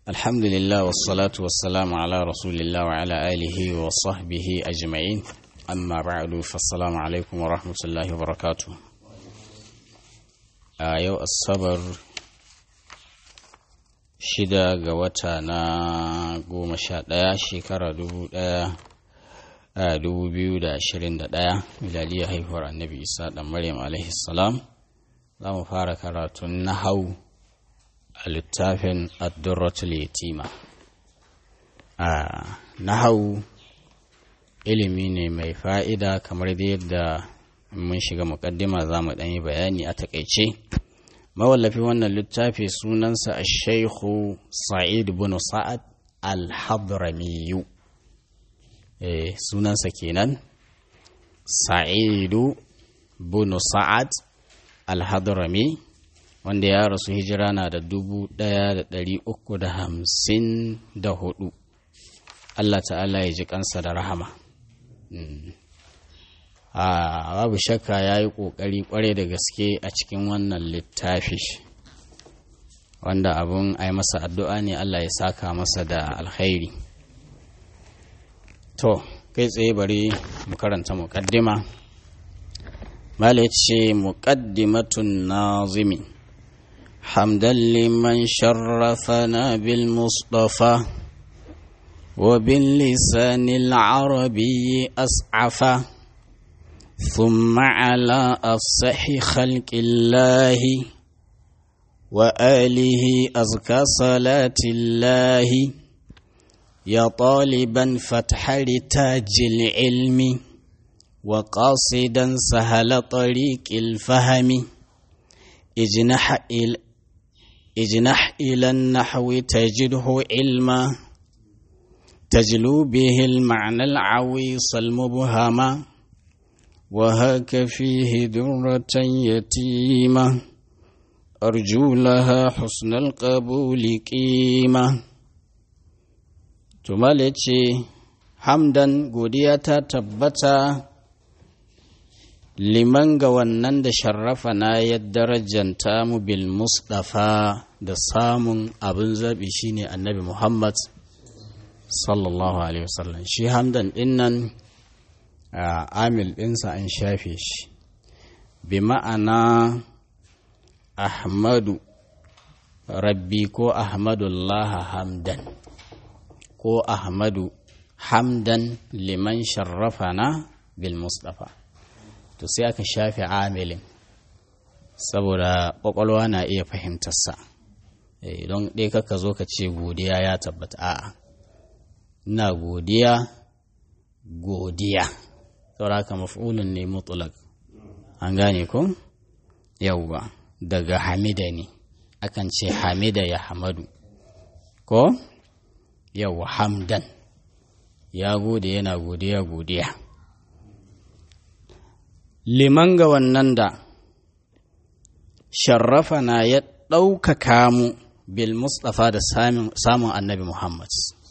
الحمد لله والصلاة والسلام على رسول الله وعلى آله وصحبه أجمعين أما بعد فالسلام عليكم ورحمة الله وبركاته آيو الصبر shida ga wata na goma sha ɗaya shekara dubu ɗaya a dubu biyu da ashirin da ɗaya miladiyar haihuwar annabi isa ɗan maryam alaihi salam za mu fara karatun nahau a littafin addurratul yatima a nahau ilimi ne mai fa'ida kamar da yadda mun shiga muƙaddima za mu ɗanyi bayani a taƙaice mawallafi wannan littafi sunansa a shaikhu sa'id bin sa'ad al-hadramiyu sunansa kenan sa'idu bin sa'ad al-hadrami wanda ya rasu hijira na da dubu ɗaya da ɗari uku da hamsin da hudu Allah ta'ala ya ji kansa da rahama a babu shakka ya yi ƙoƙari ƙware da gaske a cikin wannan littafi wanda abun a yi masa addu'a ne Allah ya saka masa da alkhairi to kai tsaye bari mu karanta muƙaddima mala ce muƙaddimatun nazimi hamdan liman sharrafana bil mustafa وباللسان العربي أسعفا ثم على أفصح خلق الله وآله أزكى صلاة الله يا طالبا فتح لتاج العلم وقاصدا سهل طريق الفهم اجنح إلى اجنح إلى النحو تجده علما تجلو به المعنى العويص المبهم وهاك فيه درة يتيمة أرجو لها حسن القبول قيمة تمالتي حمدا قدية تبتا liman ga wannan da sharrafa na ya darajanta mu bil mustafa da samun abin zaɓi shine annabi muhammad sallallahu alaihi wasallam shi hamdan dinnan Uh, amil ɗinsa an shafe shi bi ma'ana ahmadu rabbi ko ahmadullah hamdan ko ahmadu hamdan liman sharrafana bil mustafa to sai aka shafe amilin saboda ƙwaƙwalwa na iya fahimtarsa e, don ɗaya kaka zo ka ce godiya ya tabbata a'a ina godiya godiya sauraka maf'ulun ne mutlaq an gane ko yawwa daga hamida ne akan ce hamida ya hamadu ko yawwa hamdan ya gode yana godiya godiya liman ga wannan da sharrafa na ya ɗaukaka mu bil mustafa da samun annabi muhammad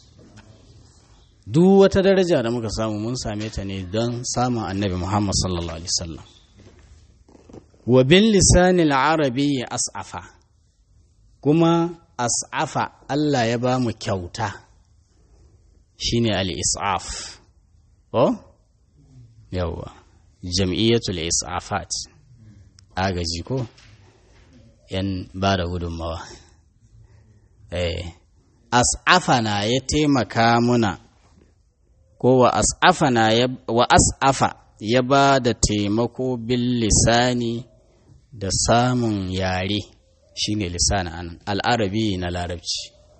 duk wata daraja da muka samu mun same ta ne don samun annabi Muhammad sallallahu Alaihi wasallam. wa bin lisanin arabi ya as'afa kuma as'afa Allah ya ba mu kyauta shine al-is'af ko yawwa jam'iyyatul is'afat agaji ko yan ba da gudunmawa eh as'afa na ya taimaka muna ko wa as'afana ya wa as'afa ya ba da taimako bil lisani da samun yare shine lisani anan al'arabi na larabci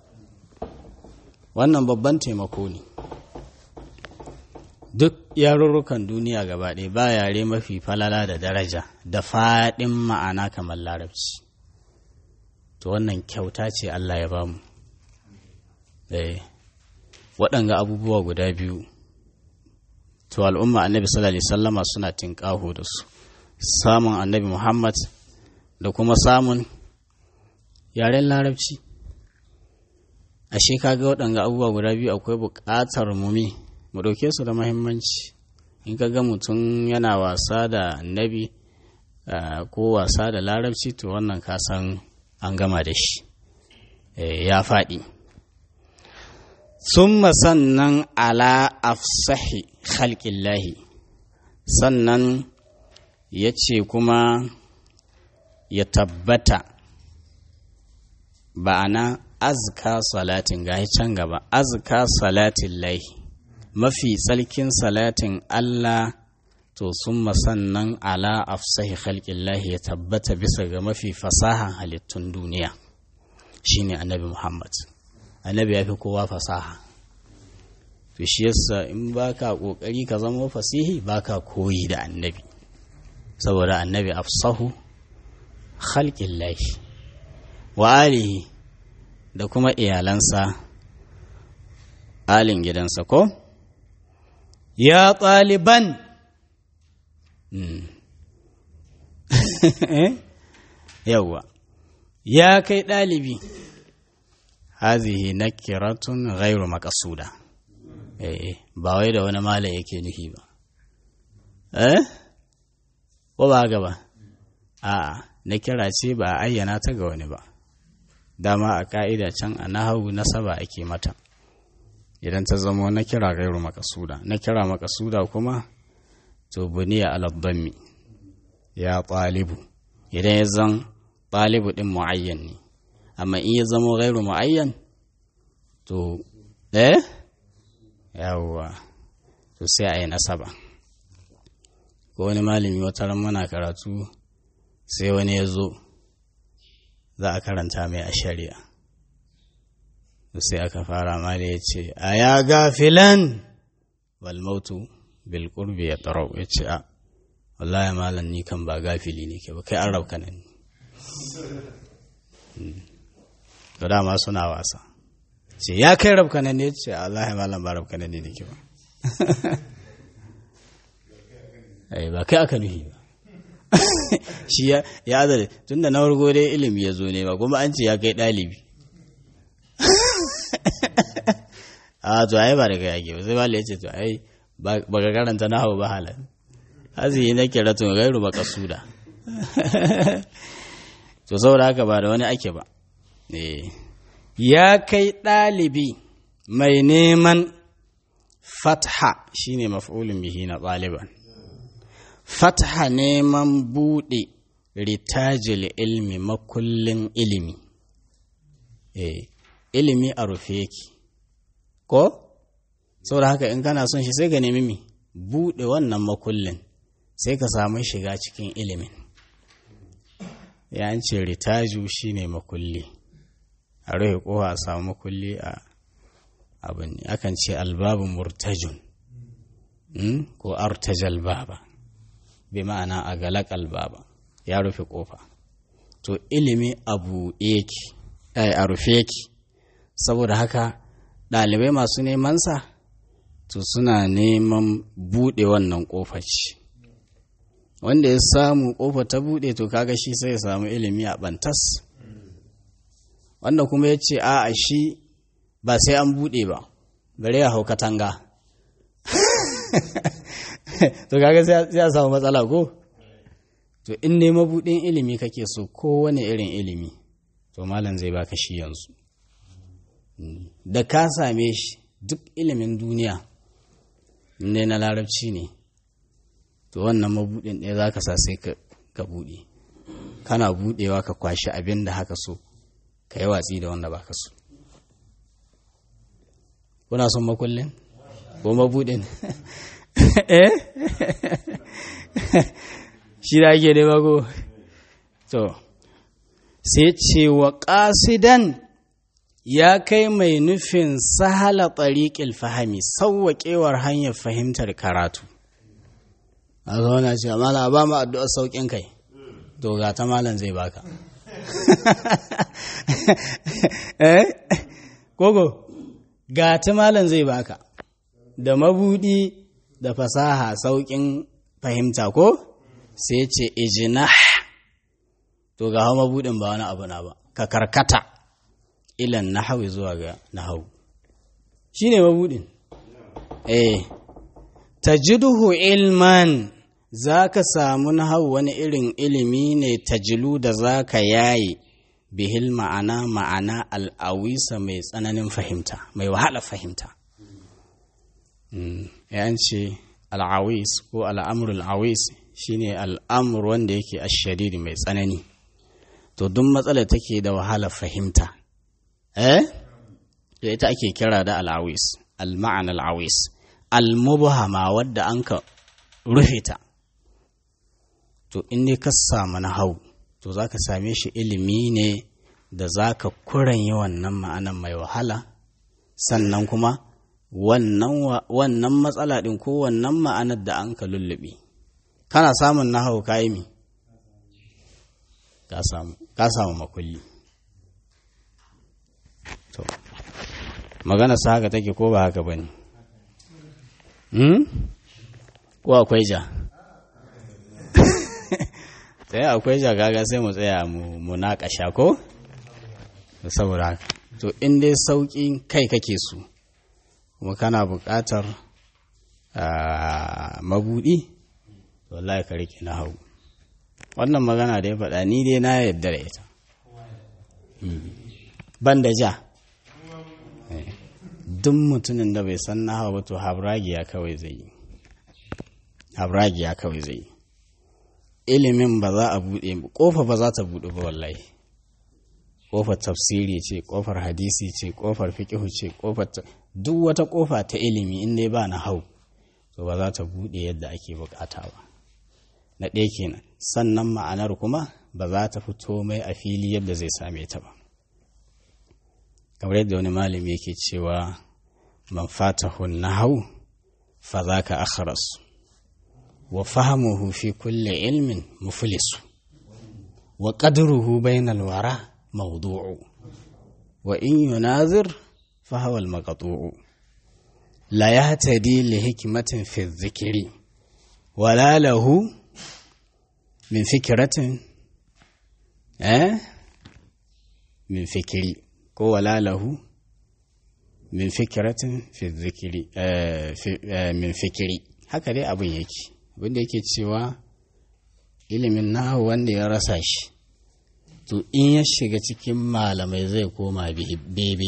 wannan babban taimako ne duk yarurrukan duniya gaba ɗaya ba yare mafi falala da daraja da faɗin ma'ana kamar larabci to wannan kyauta ce Allah ya bamu waɗanga abubuwa guda biyu to al'umma annabi sallallahu alaihi sallama suna tinƙaho da su samun annabi muhammad da kuma samun yaren larabci ashe kaga waɗanga abubuwa guda biyu akwai buƙatar mumi mu ɗauke su da mahimmanci in ka ga mutum yana wasa da annabi ko wasa da larabci to wannan ka san an gama da shi ya faɗi summa sannan ala afsahi khalqillahi sannan ya ce kuma ya tabbata ba'ana azka salatin gahi can gaba azka salatin lahi mafi tsalkin salatin Allah to sun sannan ala afsahi khalqillahi ya tabbata bisa ga mafi fasahan halittun duniya shine annabi Muhammad annabi ya fi kowa fasaha to shi yasa in baka kokari ka zama fasihi baka koyi da annabi saboda annabi afsahu khalqillahi wa alihi da kuma iyalansa alin gidansa ko ya ɗaliban yawwa ya kai ɗalibi hazihi na kiratun gairu makasuda eh ba wai da wani mala yake nufi ba eh ko ba gaba a'a na kira ce ba a ayyana ta ga wani ba dama a ka'ida can a nahawu nasaba ake mata idan ta zama na kira gairu makasuda na kira makasuda kuma to buniya aladdammi ya ɗalibu idan ya zan ɗalibu ɗin mu'ayyan ne amma in ya zama gairu mu'ayyan to eh yawwa to sai a yi nasaba ko wani malami wata ran muna karatu sai wani ya zo za a karanta mai a shari'a sai aka fara ma da ya ce a ya gafilan walmautu bilkurbi ya tsarau ya ce a wallahi malam ni kan ba gafili ne ke ba kai an rauka nan to dama suna wasa ce ya kai rabka nan ne ce wallahi malam ba rabka nan ne ke ba ai ba kai aka nuhi ba shi ya azare tun da na wargo dai ilimi ya zo ne ba kuma an ce ya kai ɗalibi a to ai ba da kai ake ba sai bala ya ce to ai ba ka karanta na hau ba halar hazihi na kira tun gairu ba kasuda to saboda haka ba da wani ake ba ya kai ɗalibi mai neman fatha shine maf'ulun bihi na ɗaliban fatha neman buɗe ritajil ilmi makullin ilimi eh ilimi a rufe yake ko saboda haka in kana son shi sai ka nemi mi buɗe wannan makullin sai ka samu shiga cikin ilimin ya ce ritaju shine makulli a rufe kowa a samu makulli a abin ne akan ce albabu murtajun ko artajal baba bi ma'ana a galakal baba ya rufe kofa to ilimi abu yake a rufe yake saboda haka ɗalibai masu nemansa to suna neman buɗe wannan ƙofa ce wanda ya samu ƙofa ta buɗe to kaga shi sai ya samu ilimi a ɓantas wanda kuma ya ce a shi ba sai an buɗe ba bare ya hau katanga to kaga sai ya samu matsala ko to in ne mabuɗin ilimi kake so kowane irin ilimi to malam zai baka shi yanzu da ka same shi duk ilimin duniya ne na larabci ne to wannan mabuɗin ɗaya za ka sa sai ka buɗe kana buɗewa ka kwashi abin da haka so ka yi watsi da wanda baka so kuna son makullin ko mabuɗin eh shi da ake dai bago to sai ce wa ƙasidan ya kai mai nufin sahala tsariƙil fahami sauwaƙewar hanyar fahimtar karatu a zauna ce mala ba mu addu'ar sauƙin kai to ga ta malam zai baka eh kogo ga ta malam zai baka da mabudi da fasaha sauƙin fahimta ko sai ce ijina to ga hau mabudin ba wani abu na ba ka karkata ilan nahawi zuwa ga nahawu shi ne mabudin eh tajiduhu ilman za ka samu nahawu wani irin ilimi ne tajilu da za ka yaye bihil ma'ana ma'ana al'awisa mai tsananin fahimta mai wahala fahimta ya ce al'awis ko al'amurul awis shine al'amur wanda yake ashadidi mai tsanani to duk matsalar take da wahala fahimta eh ita ake kira da al'awis al-ma'ana al'awis al-mubhama wadda an ka rufe ta to in ne ka samu na hau to za ka same shi ilimi ne da za ka kuranye wannan ma'anan mai wahala sannan kuma wannan matsala ɗin ko wannan ma'anar da an ka lullube kana samun na hau kayi mi ka samu makulli to magana sa haka take ko ba haka ba ne ko akwai ja sai akwai jagaga sai mu tsaya mu naƙasha ko saboda haka to in dai sauƙin kai kake so kuma kana buƙatar mabuɗi to wallahi ka rike na hau wannan magana da ya faɗa ni dai na yarda da ita ban da ja duk mutumin da bai san na hau ba to habragiya kawai zai yi habragiya kawai zai yi ilimin ba za a buɗe ƙofa ba za ta buɗe ba wallahi ƙofar tafsiri ce ƙofar hadisi ce ƙofar fiƙihu ce ƙofar duk wata ƙofa ta ilimi in dai ba na hau to ba za ta buɗe yadda ake buƙata ba na ɗaya kenan sannan ma'anar kuma ba za ta fito mai a fili yadda zai same ta ba kamar yadda wani malami yake cewa man fatahu nahau fa zaka akhras وفهمه في كل علم مفلس وقدره بين الورى موضوع وإن يناظر فهو المقطوع لا يهتدي لحكمة في الذكر ولا له من فكرة أه؟ من فكري ولا له من فكرة في الذكر أه في أه من فكري هكذا أبو يكي abinda yake cewa ilimin nahu wanda ya rasa shi to in ya shiga cikin malamai zai koma bebe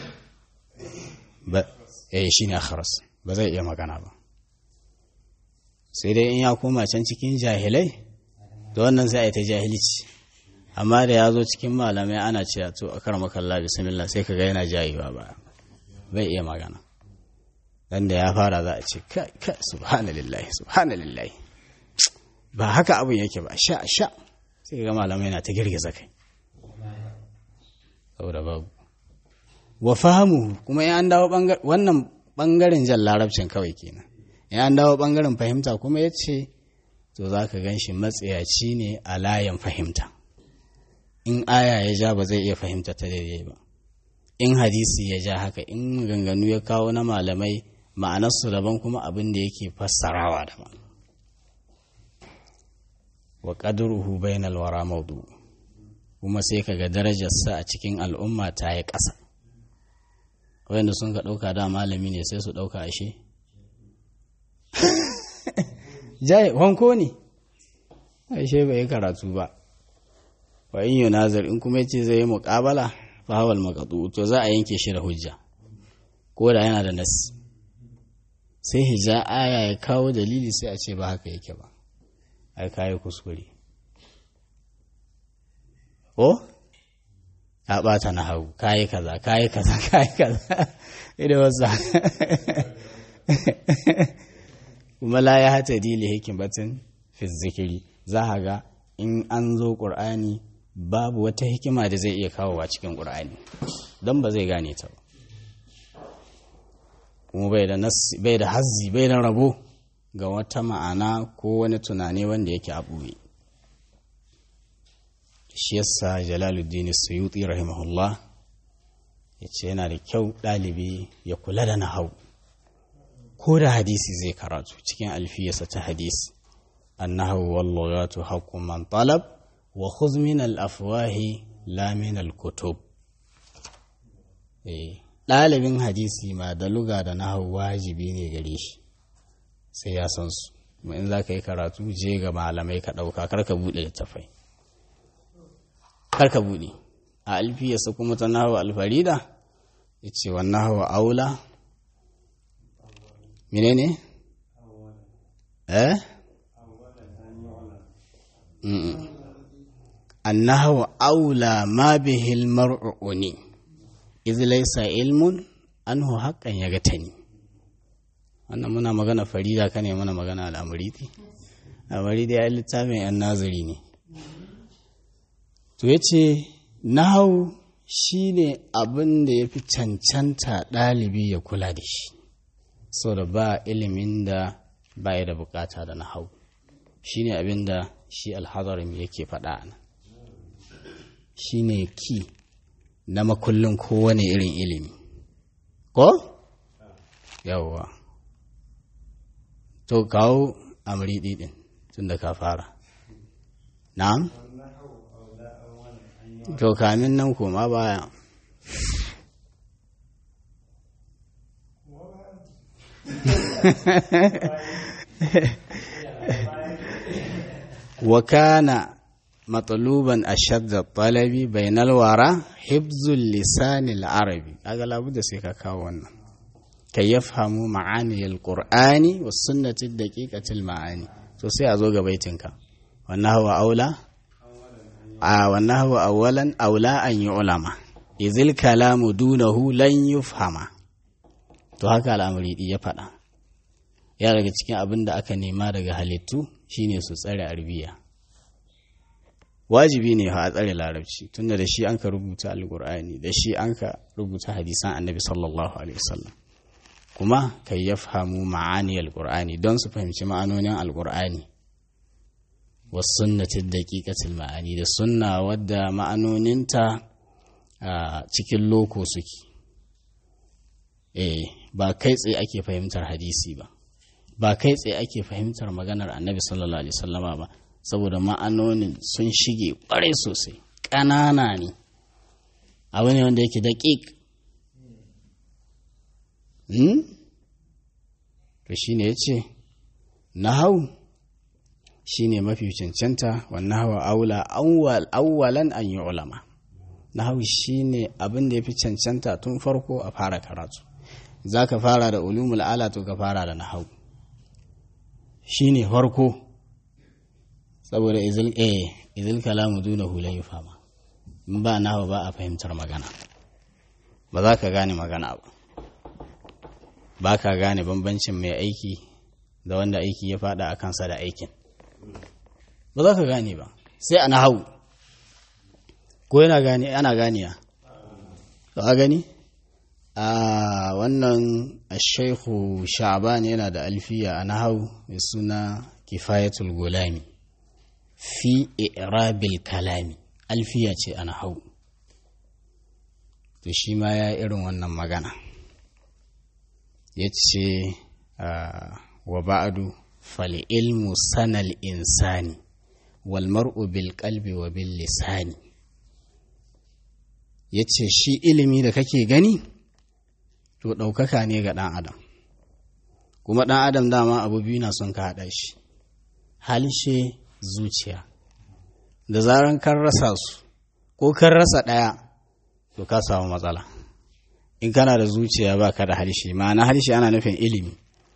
ba eh shi ne akharas ba zai iya magana ba sai dai in ya koma can cikin jahilai da wannan sai a yi ta jahilci amma da ya zo cikin malamai ana cewa to a karama kalla bismillah sai ka ga yana jayewa ba bai iya magana dan da ya fara za a ce kai kai subhanallahi subhanallahi ba haka abin yake ba sha sha sai ga malamai na ta girgiza kai saboda babu wa fahimu kuma ya an dawo wannan bangaren jan larabcin kawai kenan ya an dawo bangaren fahimta kuma ya ce to za ka gan shi matsayaci ne a layin fahimta in aya ya ja ba zai iya fahimta ta daidai ba in hadisi ya ja haka in ganganu ya kawo na malamai ma'anarsu daban kuma abin da yake fassarawa daban wa qadruhu bainal wara maudu kuma sai kaga darajarsa a cikin al'umma ta yi ƙasa wanda sun ka ɗauka da malami ne sai su ɗauka ashe jai wanko ne ashe bai yi karatu ba wa in yunazir in kuma yace zai yi muƙabala fa hawal maqdu to za a yanke shi da hujja ko da yana da nasi sai hija aya ya kawo dalili sai a ce ba haka yake ba ai kayi kuskure ko ka bata na hau kayi kaza kayi kaza kayi kaza ida wasu kuma la ya hata dili hikimatin fi zikiri za a ga in an zo ƙur'ani babu wata hikima da zai iya kawowa cikin ƙur'ani don ba zai gane ta ba kuma bai da bai da hazzi bai da rabo ga wata ma'ana ko wani tunani wanda yake a ɓoye shi yasa jalaluddin suyuti rahimahullah ya ce yana da kyau ɗalibi ya kula da nahau ko da hadisi zai karatu cikin alfiyarsa ta hadisi annahu wallagatu haqqun man talab wa khudh min al-afwahi la min al-kutub eh ɗalibin hadisi ma da luga da nahawu wajibi ne gare shi sai ya san su kuma in za ka yi karatu je ga malamai ka ɗauka kar ka buɗe littafai kar ka buɗe a alfiyarsa kuma ta nahawa alfarida ya ce wa nahawa aula mine ne? eh? annahawa aula ma bihil mar'uni iz laysa ilmun anhu haqqan yagatani wannan muna magana farida kane muna magana al'amuridi al'amuridi ya littafin yan nazari ne to yace nahawu shine abin da ya fi cancanta ɗalibi ya kula da shi so da ba ilimin da ba ya da bukata da nahawu shine abin da shi alhadarin yake faɗa nan shine ki na makullin kowane irin ilimi ko yawwa to kawo amri ɗin tun da ka fara na'am to kamin nan koma baya وكان مطلوبا أشد الطلب بين الورى حفظ اللسان العربي هذا لابد سيكا كاونا كي يفهموا معاني القرآن والسنة الدقيقة المعاني سوسي أزوغ بيتنك والنهو أولى آه والنهو أولا أولى أن يعلم إذ الكلام دونه لن يفهم to haka al'amari ya faɗa ya daga cikin abin da aka nema daga halittu shine su tsare arbiya wajibi ne a tsare larabci tunda da shi an ka rubuta alkur'ani da shi an ka rubuta hadisan annabi sallallahu alaihi wasallam kuma kai ya fahimu ma'ani alkur'ani don su fahimci ma'anonin alkur'ani wa sunnatin daqiqatil ma'ani da sunna wadda ma'anoninta a cikin loko suke eh ba kai tsaye ake fahimtar hadisi ba ba kai tsaye ake fahimtar maganar annabi sallallahu alaihi wasallama ba saboda ma'anonin sun shige ƙwarai sosai ƙanana ne abu ne wanda yake daƙiƙ to shi ne ya ce nahau shi ne mafi cancanta wannan hawa aula awwalan an yi ulama nahau shi ne abin da ya fi cancanta tun farko a fara karatu za ka fara da ulumul ala to ka fara da nahau shi ne farko saboda izil eh izil kalamu duna hulan yi fama in ba nawa ba a fahimtar magana ba za ka gane magana ba ba ka gane bambancin mai aiki da wanda aiki ya fada a kansa da aikin ba za ka gane ba sai a nahau ko yana gane ana ganiya to a gani a wannan ashaihu sha'ban yana da alfiya a nahau mai suna kifayatul gulami fi irabil kalami alfiya ce ana hau to shi ma ya irin wannan magana ya ce wa ba'adu fali ilmu sanal insani wal mar'u bil qalbi wa bil lisani ya ce shi ilimi da kake gani to ɗaukaka ne ga ɗan adam kuma ɗan adam dama abu biyu na son ka haɗa shi halshe zuciya da zaran kan rasa su ko kan rasa ɗaya to ka samu matsala in kana da zuciya ba ka da harshe ma'ana harshe ana nufin ilimi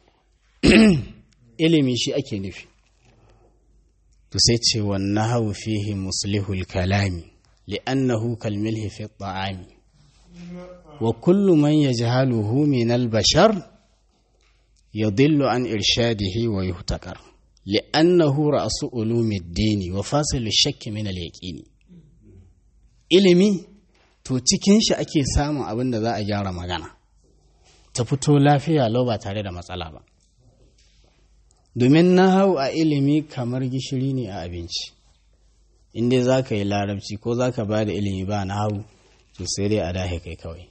ilimi shi ake nufi to sai ce wannan hau fihi muslihul kalami li'annahu kalmilhi fi ta'ami wa kullu man yajhaluhu min al-bashar yadillu an irshadihi wa yuhtakar لأنه رأس علوم الدين وفاصل الشك من اليقين ilimi to cikin shi ake samun abin da za a gyara magana ta fito lafiya lau ba tare da matsala ba domin na hau a ilimi kamar gishiri ne a abinci inda za ka yi larabci ko za ka ba da ilimi ba na hau to sai dai a dahe kai kawai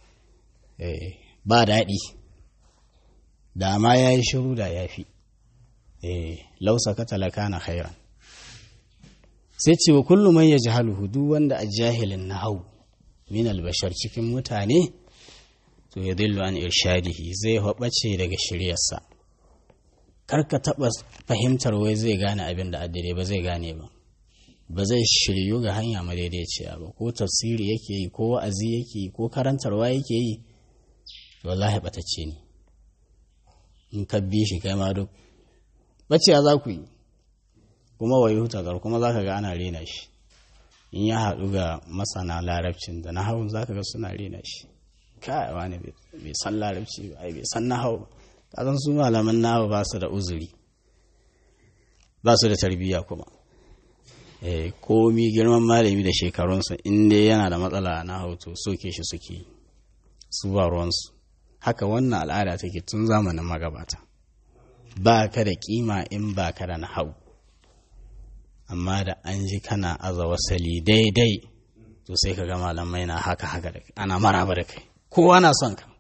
ba daɗi da ma ya yi shiru da ya fi lausa ka talaka na khairan sai ce wa kullum man ya jahaluhu duk wanda a jahilin na hau min albashar cikin mutane to ya dillu an irshadihi zai haɓace daga shiryarsa kar ka taɓa fahimtar wai zai gane abin da addare ba zai gane ba ba zai shiryu ga hanya madaidaiciya ba ko tafsiri yake yi ko wa'azi yake yi ko karantarwa yake yi wallahi batacce ne in ka bi shi kai ma duk bacciya za ku yi kuma wayi hutakar kuma za ka ga ana rena shi in ya haɗu ga masana larabcin da na hau za ka ga suna rena shi kai wani bai san larabci ba ai bai san na hau kasan su malaman nawa ba su da uzuri ba su da tarbiyya kuma eh komi girman malami da shekarunsa in dai yana da matsala na hau to soke shi suke su ba ruwansu haka wannan al'ada take tun zamanin magabata ba ka da kima in ba ka da nahau amma da an ji kana aza wasali daidai to sai ka ga malamai na haka haka da ana maraba da kai kowa na son ka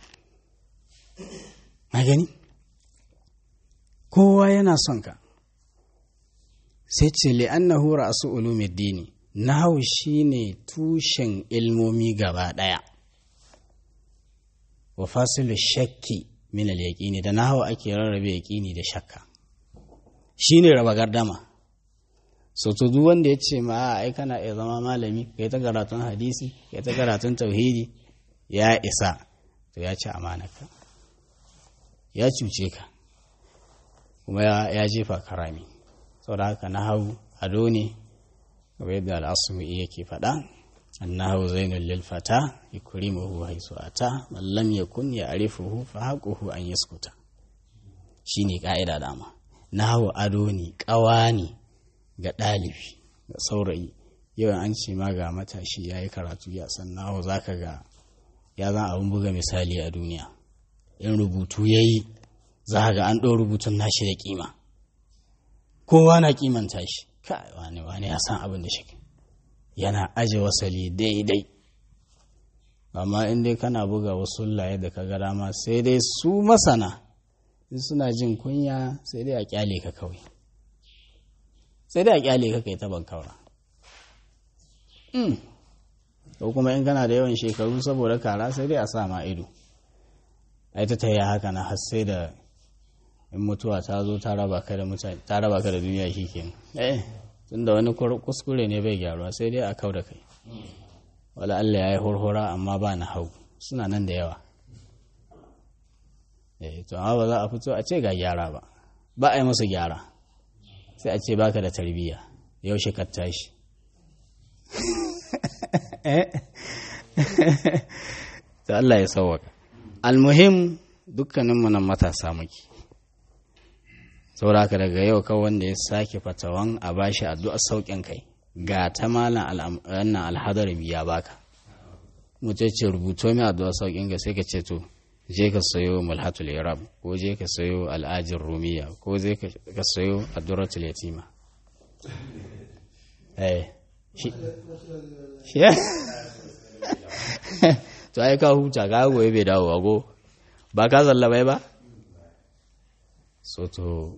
na gani kowa yana son ka sai ce li'annahu ra'su ulumuddini nahwu shine tushen ilmomi gaba daya wa fasilu shakki min al-yaqini da nahwu ake rarrabe yaqini da shakka shine raba gardama so to duk wanda ya ce ma ai kana iya zama malami kai ta karatun hadisi kai ta karatun tauhidi ya isa to ya ci amanaka ya cuce ka kuma ya jefa karami saboda haka na hau ado ne kamar yadda al'asumi yake faɗa annahu zainul lil fata yukrimuhu haisu ata man lam yakun ya'rifuhu fa haquhu an yaskuta shine ka'ida dama nahu ado ne ƙawa ne ga ɗalibi ga saurayi yawan an ce ma ga matashi ya yi karatu ya san nahu zaka ga ya zan abin buga misali a duniya in rubutu ya yi za ga an ɗau rubutun nashi da kima kowa na kimanta shi kai wani wani ya san abin da shi yana aje wasali daidai amma in dai kana buga wasu laye da ka ga dama sai dai su masana in suna jin kunya sai dai a kyale ka kawai sai dai a kyale ka kai ta bankaura ko kuma in kana da yawan shekaru saboda kara sai dai a sa ma ido ai ta taya haka na har sai da in mutuwa ta zo ta raba ka da mutane ta raba ka da duniya shikenan eh tunda wani kuskure ne bai gyaruwa sai dai a kau da kai wala Allah ya yi hurhura amma ba na hau suna nan da yawa eh to amma ba za a fito a ce ga gyara ba ba a yi musu gyara sai a ce baka da tarbiyya yaushe ka tashi to Allah ya sauwaka almuhim dukkaninmu nan matasa muke saboda daga yau kawai wanda ya sake fatawan a bashi addu'a sauƙin kai ga ta malam wannan alhadar biya baka mutum ce rubuto mai addu'a sauƙin kai sai ka ce to je ka sayo mulhatul irab ko je ka sayo al'ajin rumiya ko je ka sayo addu'ratul yatima eh shi to ai ka huta ka goye bai dawo ago ba ka zalla bai ba so to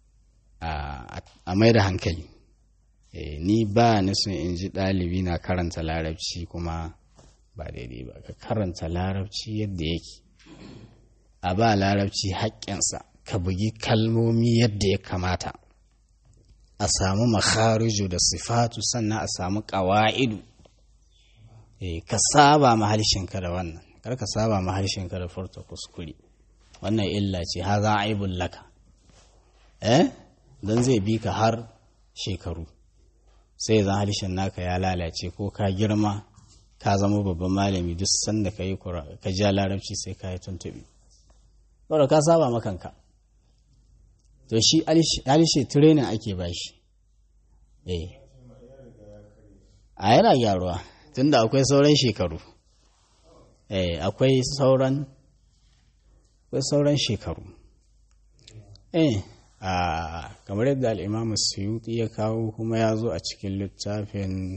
a mai da hankali ni ba ni sun in ji ɗalibi na karanta larabci kuma ba daidai ba ka karanta larabci yadda yake a ba larabci haƙƙinsa ka bugi kalmomi yadda ya kamata a samu makhariju da sifatu sannan a samu ƙawa'idu ka saba maharshenka da wannan kar ka saba maharshenka da furta kuskure wannan illa ce ha za a yi laka eh don zai bi ka har shekaru sai zan harshen naka ya lalace ko ka girma ka zama babban malami duk sanda ka yi ka ja larabci sai ka yi tuntuɓe saboda ka saba makanka to shi alishe training ake ba shi eh a yana gyaruwa tunda akwai sauran shekaru eh akwai sauran akwai sauran shekaru eh a kamar yadda al'imamu suyuti ya kawo kuma ya zo a cikin littafin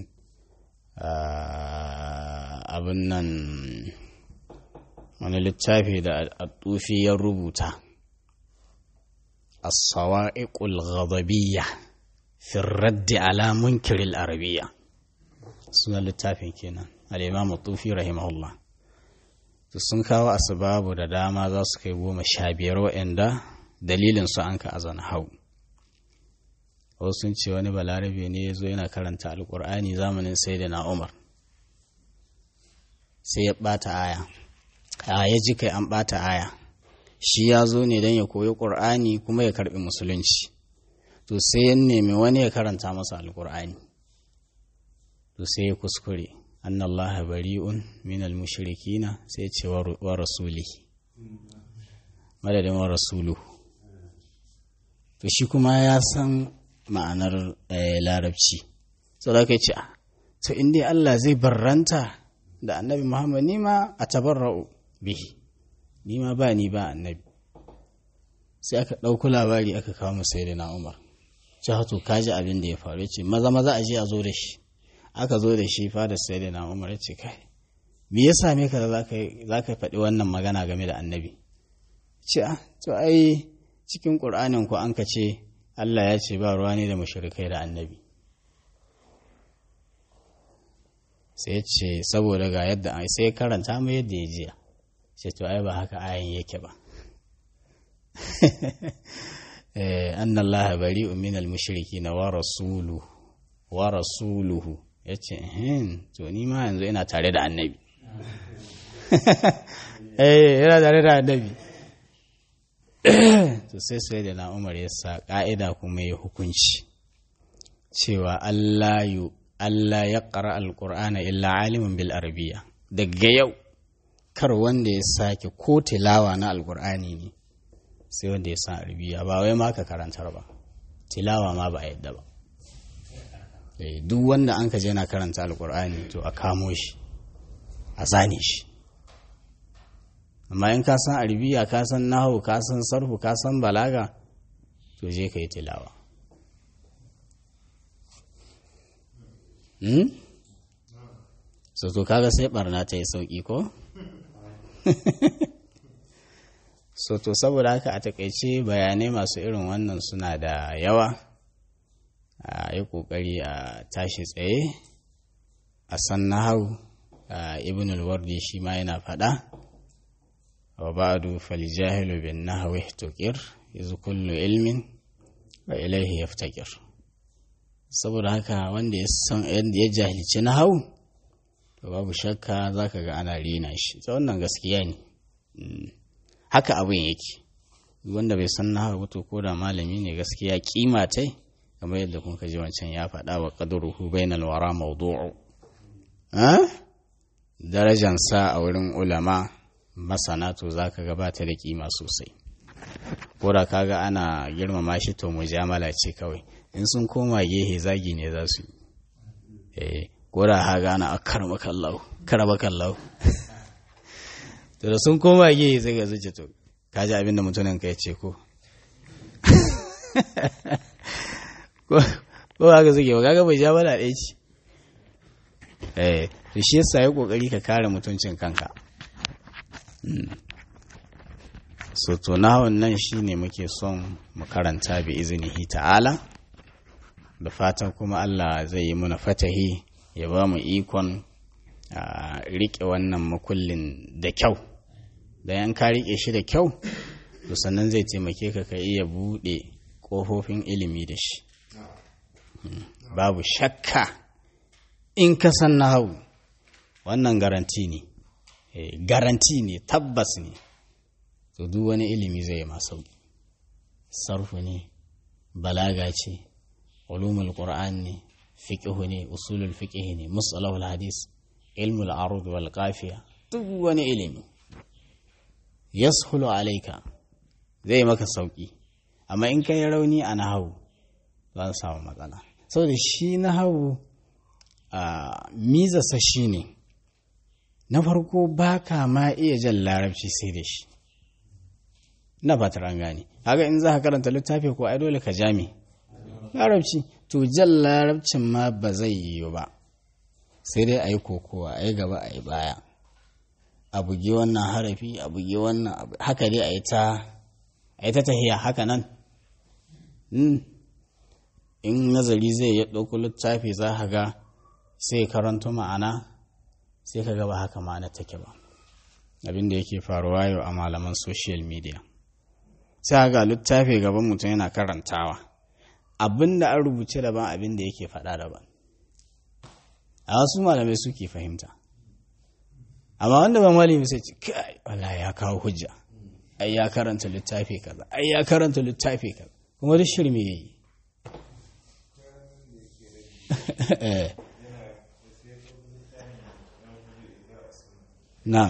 abin nan wani littafi da tufi ya rubuta as-sawa'iqul ghadabiyya fi raddi ala munkiril arabiyya suna littafin kenan al-imam tufi rahimahullah to sun kawo asbabu da dama za su kai goma sha biyar wa'anda dalilin su an ka azana hau wasu sun ce wani balarabe ne ya zo yana karanta alkur'ani zamanin sai da na umar sai ya ɓata aya a ya ji kai an ɓata aya shi ya zo ne don ya koyi ƙur'ani kuma ya karɓi musulunci to sai ya nemi wani ya karanta masa alkur'ani to sai ya kuskure annallaha bari'un minal mushrikina sai ce wa rasuli madadin wa rasuluhu to shi kuma ya san ma'anar larabci so da kai ce to in dai Allah zai barranta da annabi Muhammad nima a tabarra'u bihi nima ba ni ba annabi sai aka ɗauko labari aka kawo mu sai da na Umar ce to kaji abin da ya faru ce maza maza a je a zo da shi aka zo da shi fa da sai da na Umar ya ce kai me ya same ka da za ka faɗi wannan magana game da annabi ce a to ai cikin ƙur'anin ku an ka ce Allah ya ce ba ruwa ne da mashirikai da annabi sai ce saboda ga yadda sai karanta mu yadda ya jiya ce to ai ba haka ayan yake ba anna Allah bari'u min al-mushriki na wa rasuluhu wa rasuluhu yace hin to ni ma yanzu ina tare da annabi eh yana tare da annabi to sai sai da na umar ya sa ƙa'ida kuma ya hukunci cewa Allah yu Allah ya ƙara alƙur'ana illa alimin bil arabiya daga yau kar wanda ya sake ko tilawa na alƙur'ani ne sai wanda ya san arabiya ba wai ma ka karantar ba tilawa ma ba a yadda ba duk wanda an ka je na karanta alƙur'ani to a kamo shi a zane shi amma in ka san arabiya ka san nahu ka san sarfu ka san balaga to je ka yi tilawa hmm? so to kaga sai barna ta yi sauki ko so to saboda haka a takaice bayanai masu irin wannan suna da yawa a yi kokari a tashi tsaye a san nahu ibn al-wardi shi ma yana faɗa وبعد فالجاهل بالنحو احتكر إذ كل علم وإليه يفتكر saboda haka wanda ya san yadda ya jahilci na hau to babu shakka za ka ga ana rina shi ta wannan gaskiya ne haka abin yake wanda bai san na hau to ko da malami ne gaskiya kima tai kamar yadda kun ji wancan ya faɗa wa qadruhu bainal wara mawdu'u darajansa a wurin ulama masana to za ka gabata da kima sosai ko da kaga ana girmama shi to mujamala ce kawai in sun koma gehe zagi ne za su yi ko da haga ana a karama kallau karama kallau to da sun koma gehe sai ga zuce to kaji abin da mutumin ka ya ce ko ko haka suke ba kaga mujamala ɗaya ce eh to shi yasa ya kokari ka kare mutuncin kanka so to nahawun nan shine muke son mu karanta bi izinihi ta'ala da fatan kuma Allah zai yi muna fatahi ya ba mu ikon a riƙe wannan makullin da kyau da yan ka riƙe shi da kyau to sannan zai taimake ka ka iya buɗe ƙofofin ilimi da shi babu shakka in ka san nahawu wannan garanti ne garanti ne tabbas ne to duk wani ilimi zai ma sauki sarfu ne balaga ce ulumul qur'an ne fiqhu ne usulul fiqh ne musalahul hadis ilmul arud wal qafiya duk wani ilimi yashulu alaika zai maka sauki amma in kai rauni a nahawu za samu matsala saboda shi nahawu a mizasa shine ne na farko ba ka ma iya jan larabci sai da shi na fatar an gane haka in za ka karanta littafi ko ai dole ka jami larabci to jan larabcin ma ba zai yiwu ba sai dai a yi kokowa a yi gaba a yi baya a bugi wannan harafi a bugi wannan haka dai a yi ta tahiya haka nan in nazari zai ya ɗauko littafi za ka ga sai karanto ma'ana sai ka gaba haka ma'ana take ba abin da yake faruwa yau a malaman social media sai ga littafi gaban mutum yana karantawa abin da an rubuce daban abin da yake faɗa daban a wasu malamai suke fahimta amma wanda ba malami sai ce kai wala ya kawo hujja ai ya karanta littafi kaza ai ya karanta littafi kaza kuma duk shirme yayi na'am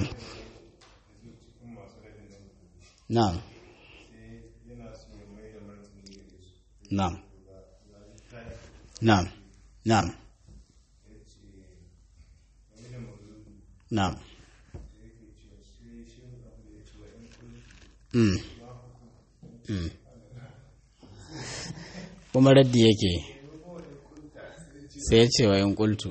na'am na'am na'am na'am na'am Mm. Mm. kuma raddi yake sai ya ce wa yin kultu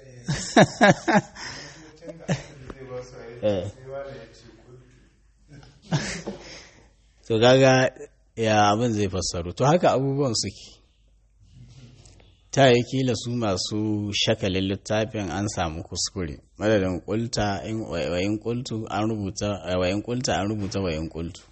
to gaga ya abin zai fassaru to haka abubuwan suke ta yi kila su masu shakalin littafin an samu kuskure madadin kulta wayin kultu an rubuta wayin kulta an rubuta wayin kultu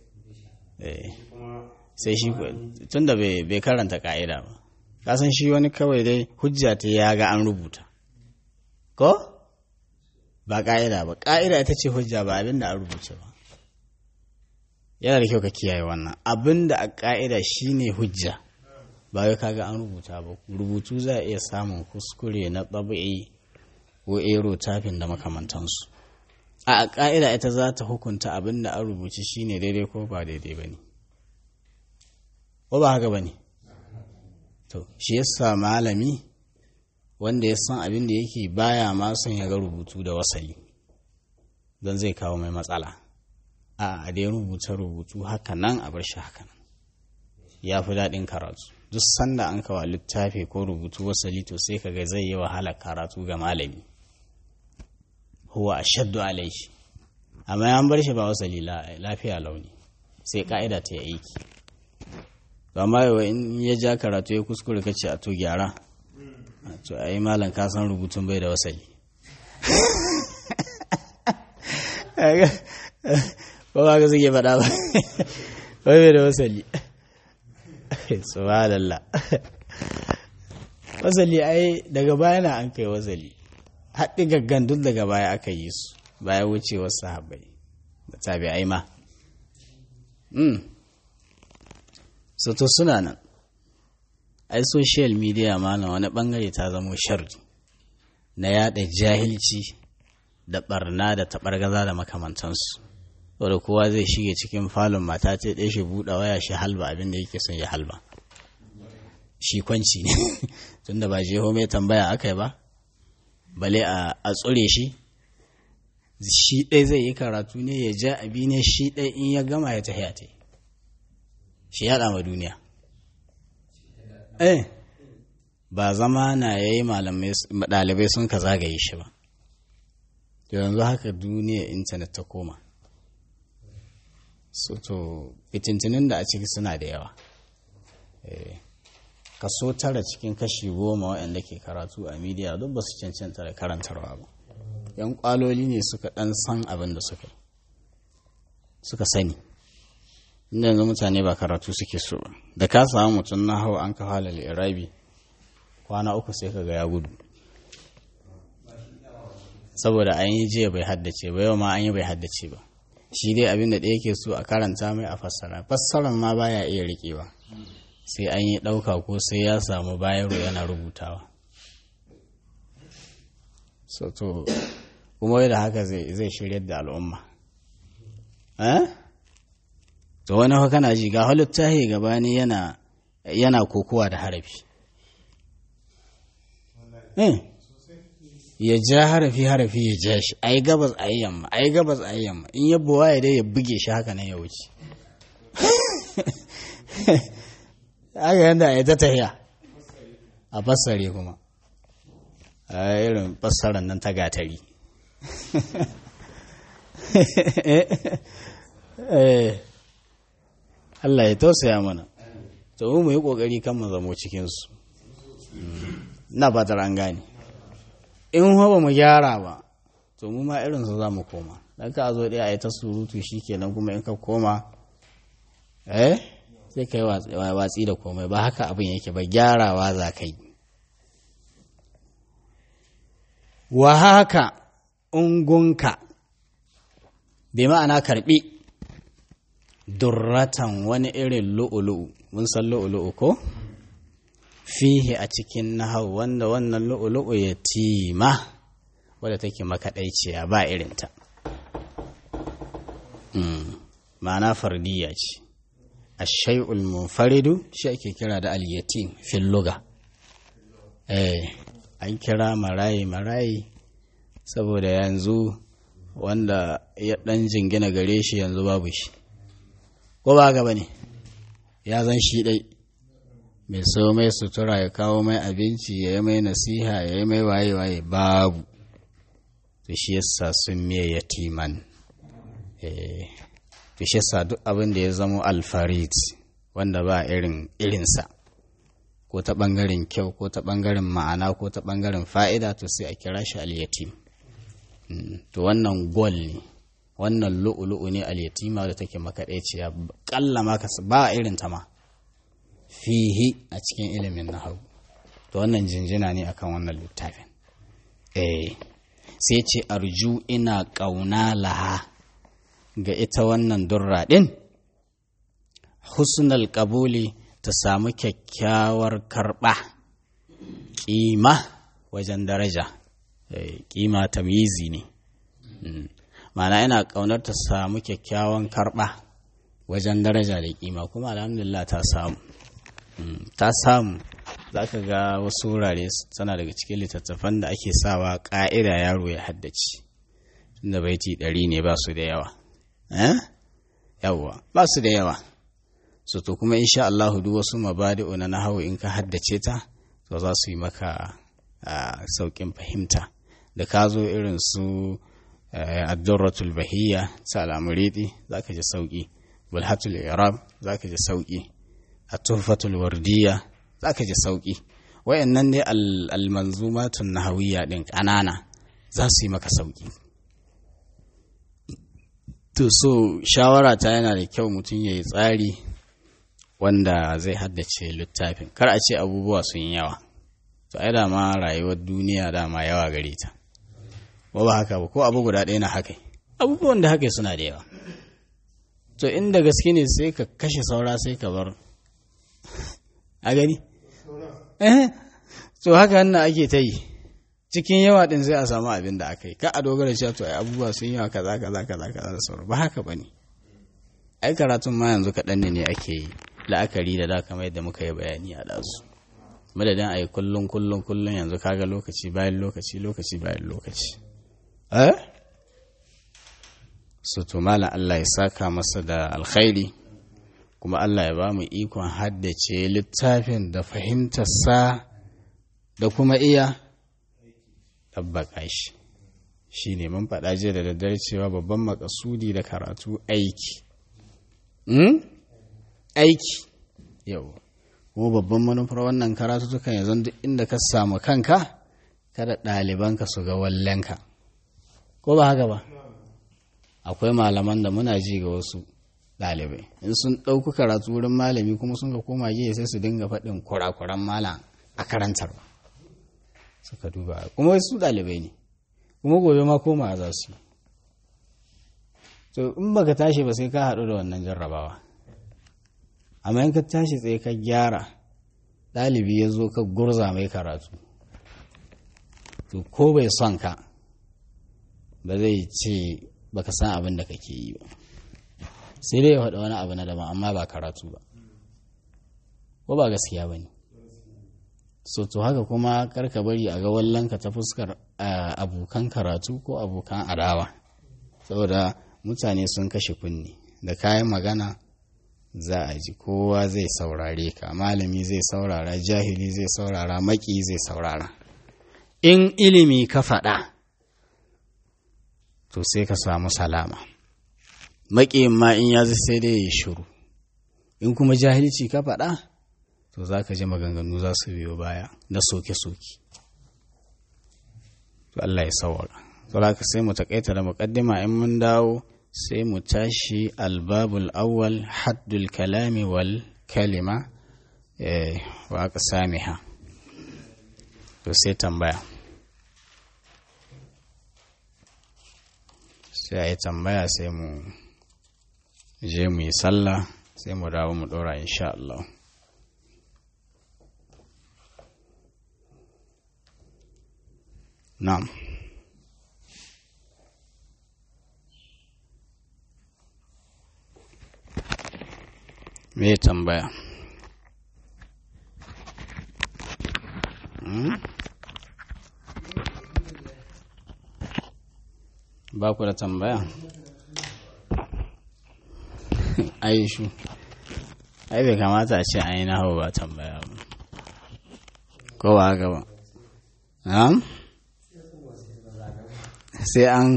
sai shi tun da bai karanta ka'ida ba kasan shi wani kawai dai hujja ta ya ga an rubuta ko ba ka'ida ba ka'ida ita ce hujja ba abin da an rubuce ba yana da kyau ka kiyaye wannan abin da a ka'ida shine hujja ba wai kaga an rubuta ba rubutu za a iya samun kuskure na ɗabi'i ko ero tafin da makamantansu a ƙa'ida ita za ta hukunta abin da an rubuci shine daidai ko ba daidai ba ne ko ba haka ba ne to shi yasa malami wanda ya san abin da yake baya ma son ya ga rubutu da wasali don zai kawo mai matsala a a dai rubuta rubutu haka nan a bar shi haka nan ya fi daɗin karatu duk sanda an kawo littafi ko rubutu wasali to sai kaga zai yi wahala karatu ga malami huwa ashaddu alaihi amma an bar shi ba wasali lafiya launi sai ka'ida ta yi aiki amma yawa in ya ja karatu ya kuskure kace a to gyara to ai malam ka san rubutun bai da wasali ba ba ka suke faɗa ba bai da wasali subhanallah wasali ai daga baya na an kai wasali haɗi gaggan duk daga baya aka yi su baya wucewar sahabbai da tabi'ai ma to suna nan ai social media ma na wani bangare ta zamo sharri na yada jahilci da barna da taɓargaza da makamantansu wadda kowa zai shige cikin falon mata ta ɗaya shi buɗe waya shi halba abinda yake son ya halba shi kwanci ne tunda ba jeho mai tambaya aka yi ba bale a tsure shi shi ɗai zai yi karatu ne ya ja abi ne shi ɗai in ya gama ya tafiya ta shi yaɗa ma duniya eh ba zama na ya yi ɗalibai sun ka zagaye shi ba yanzu haka duniya intanet ta koma so to fitintinin da a ciki suna da yawa kaso tara cikin kashi goma waɗanda ke karatu a midiya duk ba su cancanta da karantarwa ba yan kwaloli ne suka ɗan san abin da suka suka sani inda yanzu mutane ba karatu suke so ba da ka samu mutum na hau an kawo halal irabi kwana uku sai ka ga ya gudu saboda an yi jiya bai haddace ba yau ma an yi bai haddace ba shi dai abin da ɗaya ke so a karanta mai a fassara fassaran ma baya iya riƙewa sai an yi ɗauka ko sai ya samu bayaro yana rubutawa so to kuma da haka zai shiryar da al'umma to wani haka kana ji ga halittahi gabani yana yana kokowa da harafi ya ja harafi harafi ya ja shi ai gabas ai yamma ai gabas ai yamma in ya buwa ya dai ya buge shi haka nan ya wuce haka yadda ya ta tahiya a fassare kuma a irin fassarar nan ta gatari Allah ya tausaya mana to mu yi kokari kan mu zamo cikinsu na fatar an gane in ba mu gyara ba to mu ma irinsu za mu koma dan ka zo ɗaya a yi ta surutu shi kenan kuma in ka koma eh sai ka yi watsi da komai ba haka abin yake ba gyarawa za ka yi wa haka ungunka bai ma'ana karbi durratan wani irin lu'ulu'u mun san lu'ulu'u ko fihi a cikin nahau wanda wannan lu'ulu'u ya tima wadda take makaɗaiciya ba irinta ma'ana fardiya ce ashai'ul munfaridu shi ake kira da al-yatim fil luga eh an kira marayi marayi saboda yanzu wanda ya dan jingina gare shi yanzu babu shi ko ba gaba ne ya zan shi dai mai so mai sutura ya kawo mai abinci ya yi mai nasiha ya yi mai waye waye babu to shi yasa sun miye yatiman eh to shi yasa duk abin da ya zamo alfarid wanda ba irin irinsa ko ta ɓangaren kyau ko ta ɓangaren ma'ana ko ta ɓangaren fa'ida to sai a kira shi al-yatim to wannan gol ne wannan lu'ulu'u ne al-yatima da take makaɗaiciya ƙalla ma ba irin ta ma fihi a cikin ilimin nahawu to wannan jinjina ne akan wannan littafin eh sai ce arju ina ƙauna laha ga ita wannan durra ɗin husnal ƙabuli ta samu kyakkyawar karɓa ƙima wajen daraja ƙima tamyizi ne ma'ana ina ƙaunar ta samu kyakkyawan karɓa wajen daraja da ƙima kuma alhamdulillah ta samu ta samu za ka ga wasu wurare tana daga cikin littattafan da ake sawa ƙa'ida yaro ya haddace tunda baiti ɗari ne ba su da yawa yawwa ba su da yawa so to kuma insha Allah duk wasu mabadi'u na nahawu in ka haddace ta to za su yi maka sauƙin fahimta da ka zo irin su addurratul bahiyya ta al'amuridi za ka ji sauƙi bulhatul irab za ka ji sauƙi at-tuhfatul wardiyya za ka ji sauƙi wayannan ne al-manzumatun nahawiyya din ƙanana za su yi maka sauƙi to so shawara ta yana da kyau mutum ya yi tsari wanda zai haddace littafin kar a ce abubuwa sun yi yawa to ai dama rayuwar duniya dama yawa gare ta ba ba haka ba ko abu guda ɗaya na haka abubuwan da haka suna da yawa to inda gaske ne sai ka kashe saura sai ka bar a gani eh to haka nan ake ta yi cikin yawa din sai a samu abin da aka yi ka a dogara cewa to ai abubuwa sun yawa kaza kaza kaza kaza da sauran ba haka bane ai karatun ma yanzu kaɗan ne ake yi la'akari da da kamar yadda muka yi bayani a ɗazu madadin a yi kullum kullum kullum yanzu kaga lokaci bayan lokaci lokaci bayan lokaci eh su to malam Allah ya saka masa da alkhairi kuma Allah ya ba mu ikon haddace littafin da fahimtarsa da kuma iya tabbaka shi shi ne mun faɗa jiya da daddare cewa babban makasudi da karatu aiki aiki yau kuma babban manufar wannan karatu tukan ya duk inda ka samu kanka kada ɗalibanka su ga wallenka ko ba haka ba akwai malaman da muna ji ga wasu ɗalibai in sun ɗauki karatu wurin malami kuma sun ga koma jiya sai su dinga faɗin kurakuran malam a karantar suka duba kuma wasu ɗalibai ne kuma gobe ma koma za su to in baka tashi ba sai ka haɗu da wannan jarrabawa amma in ka tashi tsaye ka gyara ɗalibi ya zo ka gurza mai karatu to ko bai son ka ba zai ce baka san abin da kake yi ba sai dai ya faɗa wani abu na daban amma ba karatu ba ko ba gaskiya ba ne so to haka kuma karka bari a ga wallanka ta fuskar abokan karatu ko abokan adawa saboda mutane sun kashe kunni da kayan magana za a ji kowa zai saurare ka malami zai saurara jahili zai saurara maki zai saurara in ilimi ka faɗa to sai ka samu salama maƙiyin ma in ya sai dai ya shiru in kuma jahilci ka faɗa to za ka ji maganganu za su biyo baya na soke-soke to Allah ya sawara saboda ka sai mu takaita da muƙaddima in mun dawo sai mu tashi albabul awwal haddul kalami wal kalima wa aka sami ha to sai tambaya sai a yi tambaya sai mu je mu yi sallah sai mu dawo mu dora insha Allah na'am me tambaya ba ku da tambaya aishu ai bai kamata a ce an yi nahawa ba tambaya ba ko ba haka ba sai an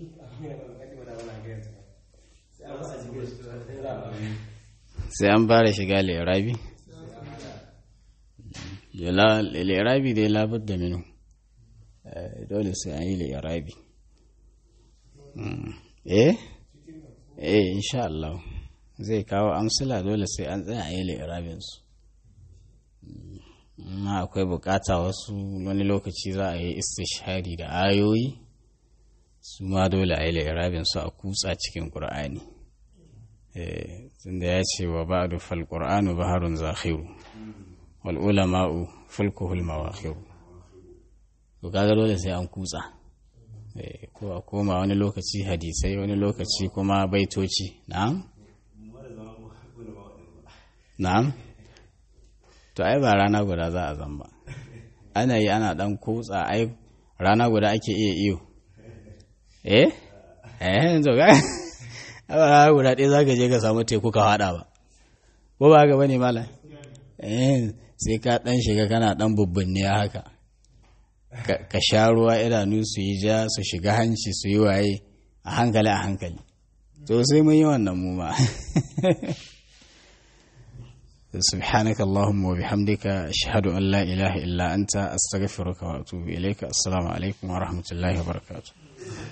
sai an fara shiga lirabi lirabi dai labar da minu dole sai an yi lirabi eh eh insha Allah zai kawo amsila dole sai an tsaya a yi lirabinsu amma akwai bukata wasu wani lokaci za a yi istishari da ayoyi su ma dole a yi lirabinsu a kutsa cikin ƙur'ani tunda ya ce wa ba'du fal qur'anu baharun zakhiru wal ulama'u fulkuhul mawakhiru to kaga dole sai an kutsa ko a koma wani lokaci hadisai wani lokaci kuma baitoci na'am na'am to ai ba rana guda za a zamba ana yi ana dan kutsa ai rana guda ake iya iyo eh eh to ga a guda ɗaya za ka je ka samu teku ka haɗa ba ko ba ga bane malam eh sai ka ɗan shiga kana ɗan bubbunne haka ka sha ruwa idanu su yi ja su shiga hanci su yi waye a hankali a hankali to sai mun yi wannan mu ma سبحانك اللهم وبحمدك أشهد أن لا إله إلا أنت أستغفرك وأتوب إليك السلام عليكم ورحمة الله وبركاته